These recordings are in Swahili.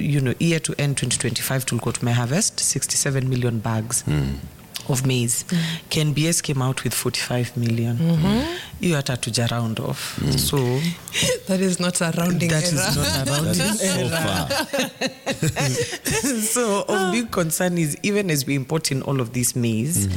you know year to end 2025 tulikuwa tumeharvest 67 million bags of maize KNBS came out with 45 million hiyo hata tuja round off so That is not a rounding that is error. not a That rounding is so far. so of big concern is even as we import in all of these maize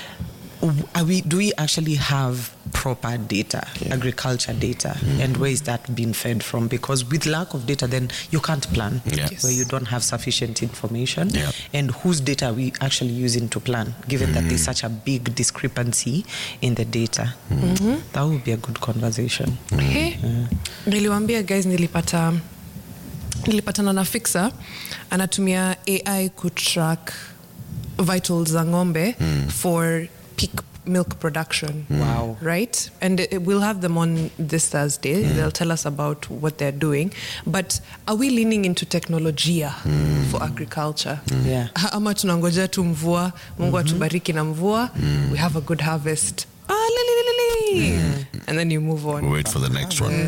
w- are we do we actually have proper data agriculture data and where is that being fed from because with lack of data then you can't plan Yes. where you don't have sufficient information Yeah. and whose data are we actually using to plan given that there's such a big discrepancy in the data that would be a good conversation Okay. niliwambia guys nilipata nilipatana na fixa anatumia ai kutrack vitals za ng'ombe for peak milk production Wow. right and uh, we'll have them on this thursday they'll tell us about what they're doing but are we leaning into technologia for agriculture Yeah. Ha- ama tunangojea tu mvua mungu atubariki na mvua we have a good harvest ah, li, li, li, li, li. and then you move on Wait for the next one.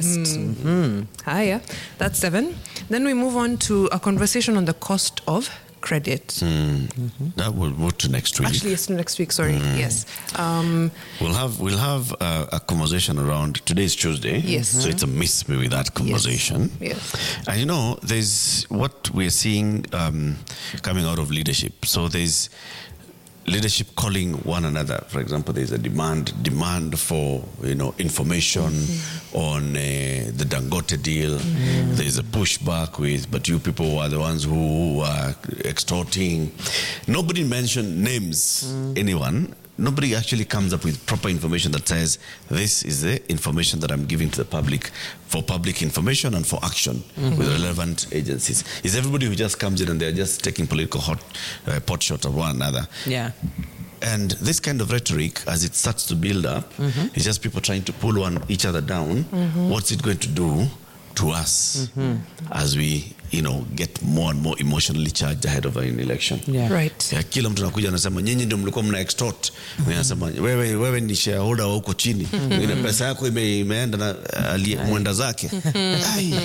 Hiya, that's seven. Then we move on to a conversation on the cost of credit. That will move to next week. Actually, it's next week. Sorry. Yes. Um, We'll have we'll have uh, a conversation around today's Tuesday. Yes. So it's a miss me with that conversation. Yes. And you know, there's what we're seeing um, coming out of leadership. So there's leadership calling one another. For example, there's a demand demand for you know information on uh, the Dangote deal. There's a pushback with, but you people are the ones who are extorting. Nobody mentioned names. Anyone. Nobody actually comes up with proper information that says this is the information that I'm giving to the public for public information and for action with relevant agencies. Is everybody who just comes in and they're just taking political hot uh, pot shot of one another? yeah And this kind of rhetoric, as it starts to build up, is just people trying to pull one each other down. What's it going to do to us as we, you know, get more and more emotionally charged ahead of an election? yeah Right. Ya, kila mtu anakuja anasema nyinyi ndio mlikuwa mna extort Mwingine anasema wewe, wewe ni shareholder wa huko chini Mwingine, pesa yako ime, imeenda na aliye- mwenda zake Ai,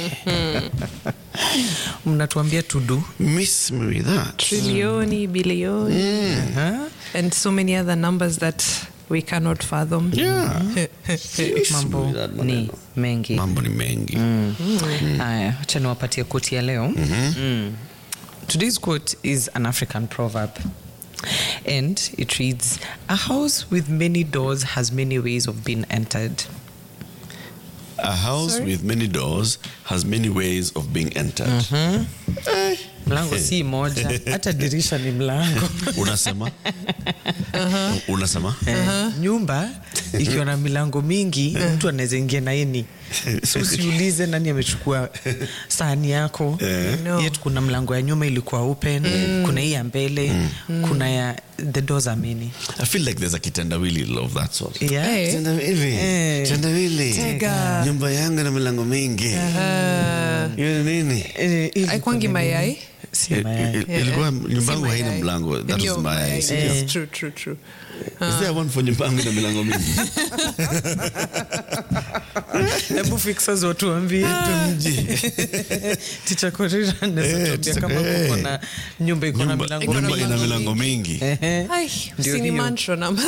mnatuambia to do miss me with that Trilioni, bilioni, and so many other numbers that we cannot fathom. yeah. Miss me mambo with that ni maneno. mengi mambo ni mengi haya acha niwapatie quote ya leo mm. today's quote is an african proverb and it reads a house with many doors has many ways of being entered A house Sorry? with many doors has many ways of being entered. mlango si moja hata dirisha ni mlango Unasema? Unasema? Eh, nyumba ikiwa na milango mingi mtu anaweza ingia na ini so usiulize nani amechukua sahani yako No. yet kuna mlango ya nyuma ilikuwa open kuna hii ya mbele kuna ya the doors are many I feel like there's a kitendawili of that sort. yeah. Hey. Kitendawili. Eh. Kitendawili. Tega. Nyumba yangu na milango mingi. Hiyo ni nini? Eh, ili- Aikwangi mayai. si mayai. Il- il- Ilikuwa nyumba yangu Si haina mayai. mlango. That Ndio was my mayai. idea. Yes, true, true, true. Is there one for nyumba yangu na milango mingi? hebu fixers watuambie tumji ticha korira Eh, anaweza tuambia kama eh. kuko na nyumba iko na Nyumba milango nyumba mingi. ina milango mingi. Ehe. Ai, Ndio sini hiyo. mantra na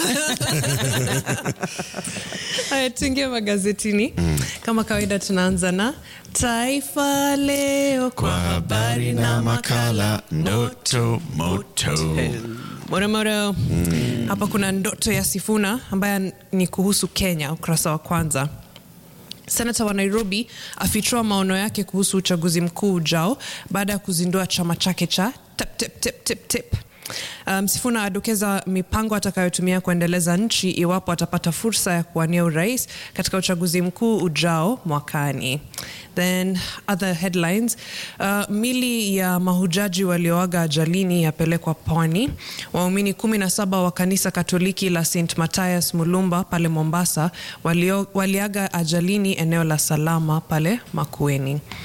haya tuingie magazetini kama kawaida tunaanza na taifa leo kwa habari na makala ndoto moto. moromoro hapa kuna ndoto ya sifuna ambaye ni kuhusu kenya ukurasa wa kwanza senata wa nairobi afichua maono yake kuhusu uchaguzi mkuu ujao baada ya kuzindua chama chake cha tip, tip, tip, tip, tip. Um, Sifuna adokeza mipango atakayotumia kuendeleza nchi iwapo atapata fursa ya kuwania urais katika uchaguzi mkuu ujao mwakani. Then other headlines, uh, mili ya mahujaji walioaga ajalini yapelekwa pwani. Waumini kumi na saba wa kanisa Katoliki la St Matthias Mulumba pale Mombasa walio, waliaga ajalini eneo la Salama pale Makueni.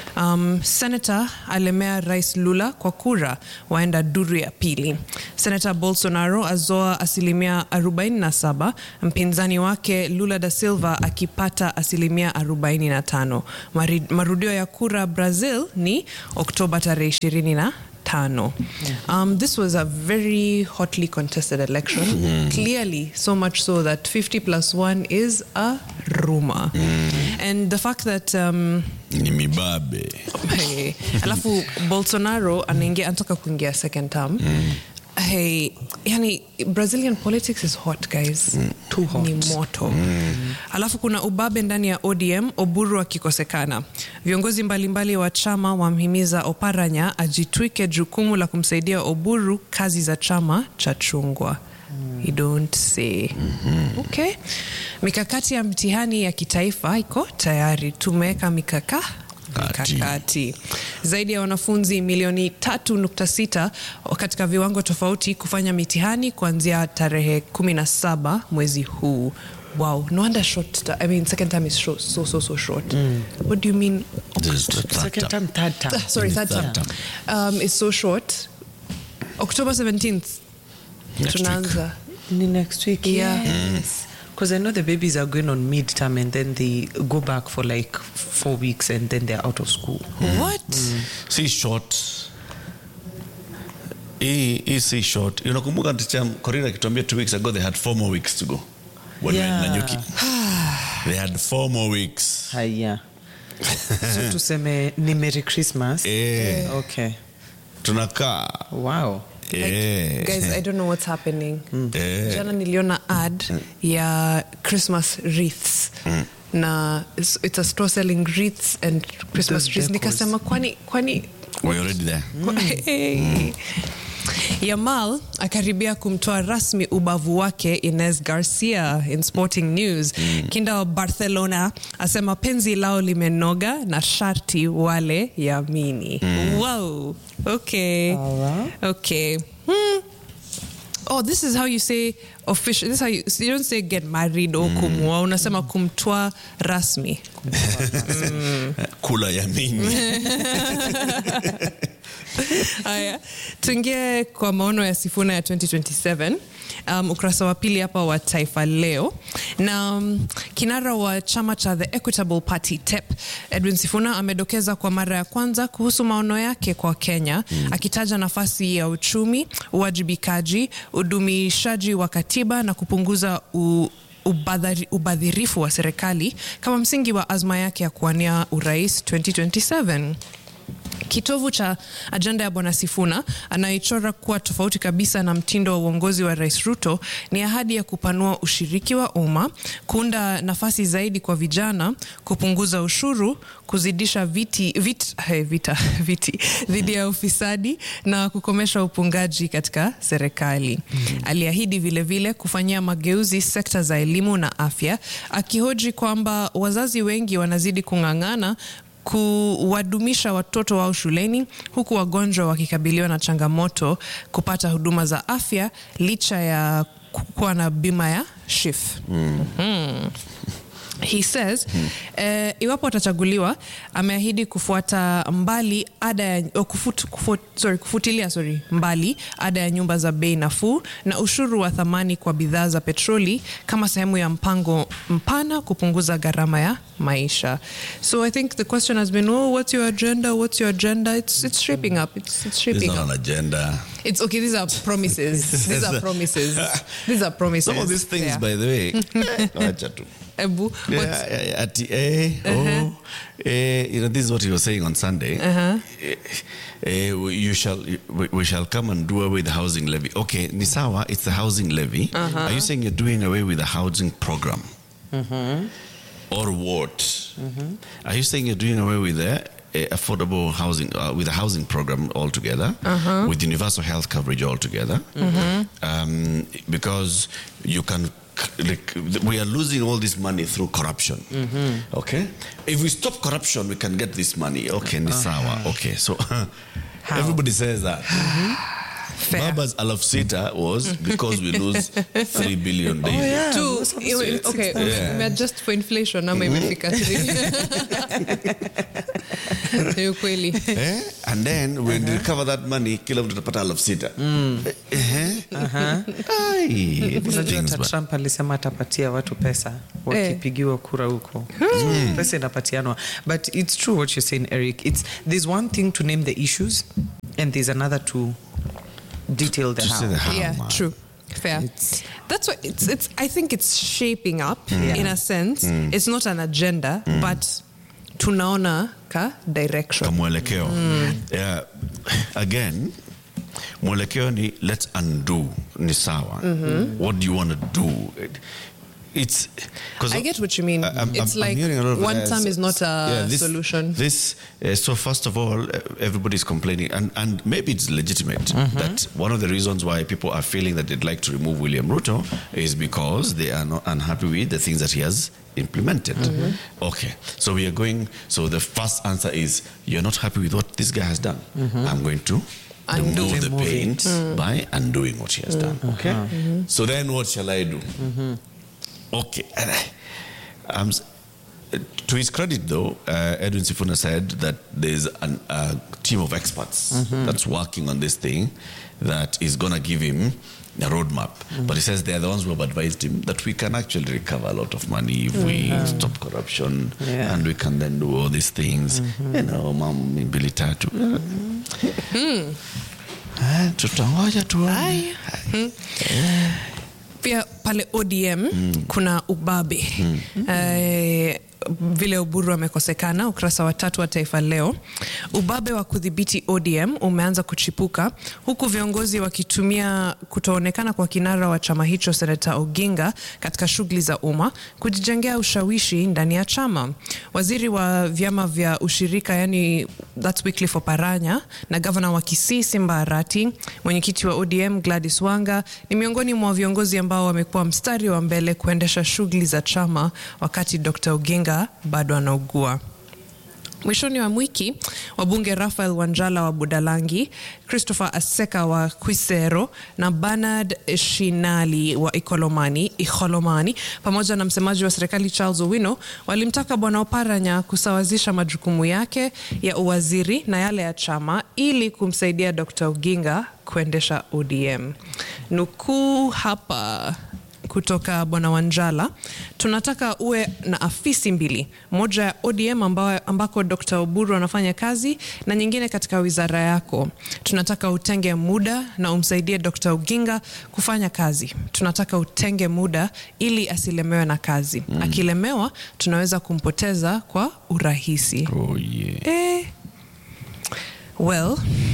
Um, Senator alemea Rais Lula kwa kura waenda duru ya pili. Senator Bolsonaro azoa asilimia 47, mpinzani wake Lula da Silva akipata asilimia 45. Mari- Marudio ya kura Brazil ni Oktoba tarehe 25. Um, this was a very hotly contested election. Clearly, so much so that 50 plus 1 is a rumor. And the fact that um, ni mibabe hey, alafu bolsonaro anaingia anataka kuingia second term Hey, yani brazilian politics is hot guys Too hot. ni moto alafu kuna ubabe ndani ya odm oburu akikosekana viongozi mbalimbali wa chama wamhimiza oparanya ajitwike jukumu la kumsaidia oburu kazi za chama cha chungwa You don't say. Okay. Mikakati ya mtihani ya kitaifa iko tayari. Tumeweka mikaka Kati. mikakati zaidi ya wanafunzi milioni 3.6 katika viwango tofauti kufanya mitihani kuanzia tarehe 17 mwezi huu. Wow, no wonder short. I mean, second time is short, so so so short. What do you mean? This is the third Second term. term, third term. Ah, sorry, third Third term. Um, it's so short. October 17th. Next week. Tunaanza. Ni next week. Yeah. Yes. Because I know the babies are going on midterm and then they go back for like four weeks and then they're out of school. What? si short hii hii si short unakumbuka ticha korina akituambia two weeks ago they had four more weeks to go when we were in Yeah. Nanyuki. they had four more weeks Haya. so tuseme ni Merry Christmas. Eh. Okay. tunakaa Wow. Eh. Guys, I don't know what's happening. Eh. Jana niliona ad ya Christmas wreaths. Na it's, it's a store selling wreaths and Christmas The trees. decors. Nikasema kwani kwani we're already there Hey. Yamal akaribia kumtoa rasmi ubavu wake Ines Garcia in Sporting News. Kinda wa Barcelona asema penzi lao limenoga na sharti wale yamini. Wow. Okay. Alright. Okay. Hmm. Oh, this is how you say official. This is how you, you don't say get married or kumua. Unasema kumtoa rasmi. kula yamini Haya, tuingie kwa maono ya Sifuna ya 2027. Um, ukurasa wa pili hapa wa Taifa Leo na um, kinara wa chama cha The Equitable Party TEP Edwin Sifuna amedokeza kwa mara ya kwanza kuhusu maono yake kwa Kenya akitaja nafasi ya uchumi, uwajibikaji, udumishaji wa katiba na kupunguza u ubadhari- ubadhirifu wa serikali kama msingi wa azma yake ya kuwania urais 2027 kitovu cha ajenda ya bwana Sifuna anayechora kuwa tofauti kabisa na mtindo wa uongozi wa rais Ruto ni ahadi ya kupanua ushiriki wa umma, kuunda nafasi zaidi kwa vijana, kupunguza ushuru, kuzidisha viti, vit, hey, vita, viti dhidi ya ufisadi na kukomesha upungaji katika serikali. Aliahidi vilevile kufanyia mageuzi sekta za elimu na afya, akihoji kwamba wazazi wengi wanazidi kung'ang'ana kuwadumisha watoto wao shuleni huku wagonjwa wakikabiliwa na changamoto kupata huduma za afya licha ya kuwa na bima ya SHIF. Mhm. He says eh, iwapo atachaguliwa ameahidi kufuata mbali ada ya, oh, kufut, kufut, sorry, kufutilia sorry, mbali ada ya nyumba za bei nafuu na ushuru wa thamani kwa bidhaa za petroli kama sehemu ya mpango mpana kupunguza gharama ya maisha. So I think the question has been, oh, what's your agenda? What's your agenda? It's it's shaping up. It's it's It's shaping not up. an agenda. It's okay. These are promises. These are promises. These are promises. Some of these things, Yeah. by the way, eh, wacha tu. Ebu, what's- Yeah, yeah, yeah, ati, eh, oh, eh, you know, this is what he was saying on Sunday. Eh, eh, you shall, we, we shall come and do away with the housing levy. Okay, Nisawa, it's the housing levy. Are you saying you're doing away with the housing program? Or what? Are you saying you're doing away with the uh, affordable housing, uh, with the housing program altogether, with universal health coverage altogether? Um, because you can, like, we are losing all this money through corruption. Okay? If we stop corruption, we can get this money. Okay, Nisawa. Okay, so everybody says that. fair. Baba's alaf sita was because we lose 3 billion daily. yeah. Two, Most of us iwe- were at okay, 6,000. Yeah. umeadjust for inflation ama imefika three? Ni ukweli Eh? And then when we recover that money, kila mtu atapata alaf sita. Eh? Ai, these Unajua things, hata but- Trump alisema atapatia watu pesa wakipigiwa kura huko. So, Pesa inapatianwa. But it's true what you're saying, Eric. It's there's one thing to name the issues and there's another to detail the To say how. the how, yeah man. true fair that's what it's it's i think it's shaping up Yeah. in a sense it's not an agenda but tunaona ka direction Ka mwelekeo. Yeah. Again, mwelekeo ni let's undo ni sawa. What do you want to do? It's 'cause I get what you mean. I- I'm- It's I'm- I'm like hearing a lot of, one uh, term is not a this, solution. This uh, so first of all, uh, everybody's complaining, and and maybe it's legitimate that one of the reasons why people are feeling that they'd like to remove William Ruto is because they are not unhappy with the things that he has implemented. Okay, so we are going. So the first answer is you're not happy with what this guy has done. I'm going to. Undo. Remove the Remove it. paint by undoing what he has done. Okay. So then, what shall I do? Okay. And I- um, s- to his credit, though, uh, Edwin Sifuna said that there's an, a team of experts that's working on this thing that is going to give him a roadmap. But he says they're the ones who have advised him that we can actually recover a lot of money if we stop corruption Yeah. and we can then do all these things. You know, mambo mbili tatu. Eh, Tutangoja tuone. pia pale odm kuna ubabe eh, vile uburu amekosekana ukurasa wa tatu wa taifa leo ubabe wa kudhibiti odm umeanza kuchipuka huku viongozi wakitumia kutoonekana kwa kinara wa chama hicho senata oginga katika shughuli za umma kujijengea ushawishi ndani ya chama waziri wa vyama vya ushirika yani that's Wycliffe Oparanya na gavana wa Kisii Simba Arati, mwenyekiti wa ODM Gladys Wanga ni miongoni mwa viongozi ambao wamekuwa mstari wa mbele kuendesha shughuli za chama wakati Dr. Oginga bado anaugua. Mwishoni wa wiki wabunge Rafael Wanjala wa Budalangi, Christopher Aseka wa Kwisero na Bernard Shinali wa Ikolomani, Ikholomani pamoja na msemaji wa serikali Charles Owino walimtaka Bwana Oparanya kusawazisha majukumu yake ya uwaziri na yale ya chama ili kumsaidia Dr. Oginga kuendesha ODM. Nukuu hapa kutoka bwana Wanjala, tunataka uwe na afisi mbili, moja ya ODM ambao, ambako Dr. Oburu anafanya kazi na nyingine katika wizara yako. Tunataka utenge muda na umsaidie Dr. Oginga kufanya kazi. Tunataka utenge muda ili asilemewe na kazi. Akilemewa tunaweza kumpoteza kwa urahisi. Oh, yeah. Eh, well,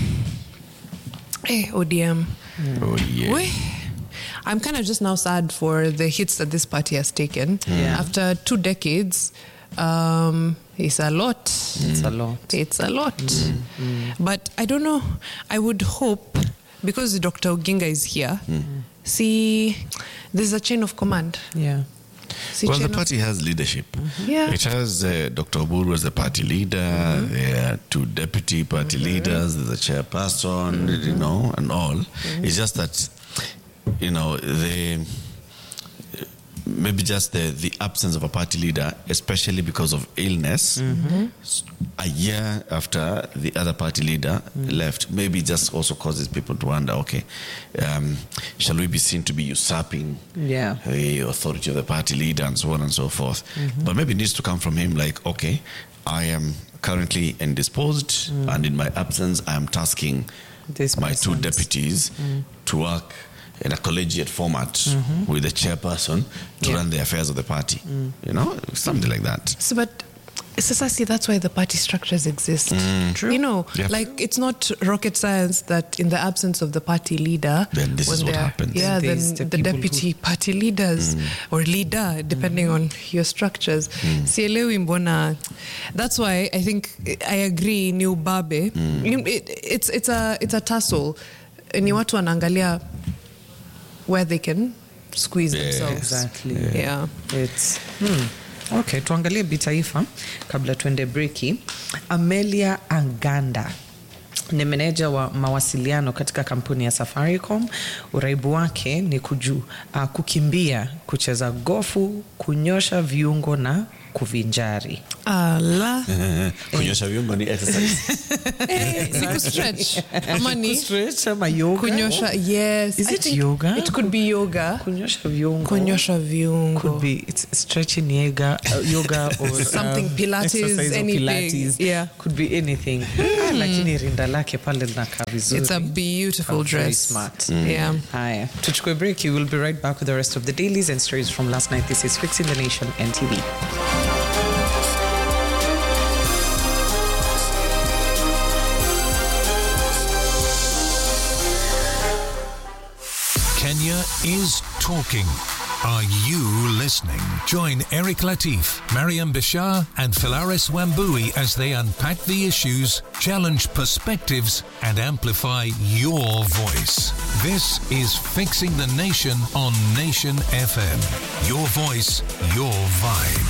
eh, ODM. Oh, yeah. We, I'm kind of just now sad for the hits that this party has taken. Yeah. After two decades, um, it's a lot. It's a lot. It's a lot. But I don't know. I would hope, because Dr. Oginga is here, see, there's a chain of command. Yeah. See, Well, the chain of- party has leadership. Yeah. It has uh, Dr. Oburu as the party leader, there are two deputy party leaders, there's a chairperson, you know, and all. It's just that, you know, the maybe just the, the absence of a party leader, especially because of illness, s- a year after the other party leader left, maybe just also causes people to wonder, okay, um, shall we be seen to be usurping Yeah. the authority of the party leader and so on and so forth. But maybe it needs to come from him like, okay, I am currently indisposed, and in my absence, I am tasking This my two person's- deputies to work in a collegiate format with the chairperson to Yeah. run the affairs of the party. You know, something like that. So, but Sasa, see, that's why the party structures exist. True. You know, Yeah. like it's not rocket science that in the absence of the party leader, Then this is when what they're- happens. Yeah, Then then there's the the, people deputy party leaders or leader, depending on your structures. Sielewi mbona. That's why I think I agree. Ni ubabe. You- It, it's it's a it's a tussle. Ni watu wanaangalia where they can squeeze Yes. themselves. Exactly. Yeah. It's, hmm. Okay, tuangalie bitaifa kabla tuende breki. Amelia Anganda ni meneja wa mawasiliano katika kampuni ya Safaricom. Uraibu wake ni kuju, uh, kukimbia, kucheza gofu, kunyosha viungo na kuvinjari. ala kunyosha viungo ni exercise eh, ni kustretch ama ni Stretch ama yoga? kunyosha yes Is I it think yoga? it could be yoga Kunyosha viungo. kunyosha viungo Could be it's stretching yoga, uh, yoga or Something um, Pilates, exercise or anything. Pilates. Yeah. Could be anything. Ah, lakini rinda lake pale linakaa vizuri. it's a beautiful Very dress smart. yeah Haya, tuchukue break. You will be right back with the rest of the dailies and stories from last night. This is Fixing the Nation NTV. Kenya is talking. Are you listening? Join Eric Latif, Mariam Bashar, and Philaris Wambui as they unpack the issues, challenge perspectives, and amplify your voice. This is Fixing the Nation on Nation FM. Your voice, your vibe.